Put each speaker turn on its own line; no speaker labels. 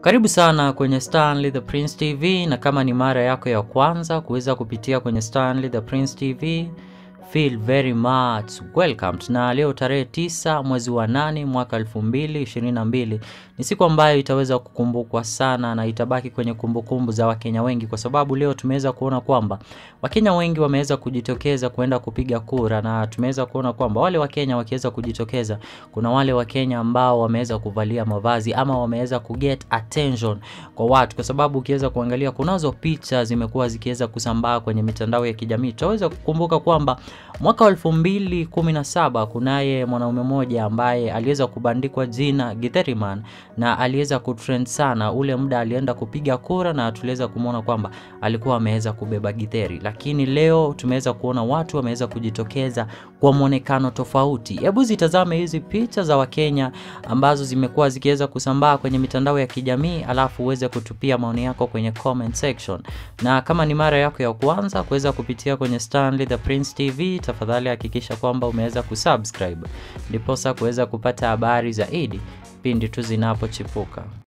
Karibu sana kwenye Stanley the Prince TV, na kama ni mara yako ya kwanza kuweza kupitia kwenye Stanley the Prince TV, feel very much welcome. Na leo tarehe tisa mwezi wa nane mwaka 2022 ni siku ambayo itaweza kukumbukwa sana na itabaki kwenye kumbukumbu za Wakenya wengi, kwa sababu leo tumeweza kuona kwamba Wakenya wengi wameweza kujitokeza kuenda kupiga kura, na tumeweza kuona kwamba wale Wakenya wakiweza kujitokeza, kuna wale Wakenya ambao wameweza kuvalia mavazi ama wameweza kuget attention kwa watu, kwa sababu ukiweza kuangalia kunazo picha zimekuwa zikiweza kusambaa kwenye mitandao ya kijamii. Tutaweza kukumbuka kwamba mwaka wa 2017 kunaye mwanaume mmoja ambaye aliweza kubandikwa jina Githeriman na aliweza kutrend sana ule muda alienda kupiga kura, na tuliweza kumwona kwamba alikuwa ameweza kubeba githeri, lakini leo tumeweza kuona watu wameweza kujitokeza kwa mwonekano tofauti. Hebu zitazame hizi picha za Wakenya ambazo zimekuwa zikiweza kusambaa kwenye mitandao ya kijamii, alafu uweze kutupia maoni yako kwenye comment section, na kama ni mara yako ya kwanza kuweza kupitia kwenye Stanley the Prince TV, tafadhali hakikisha kwamba umeweza kusubscribe ndiposa kuweza kupata habari zaidi pindi tu zinapochipuka.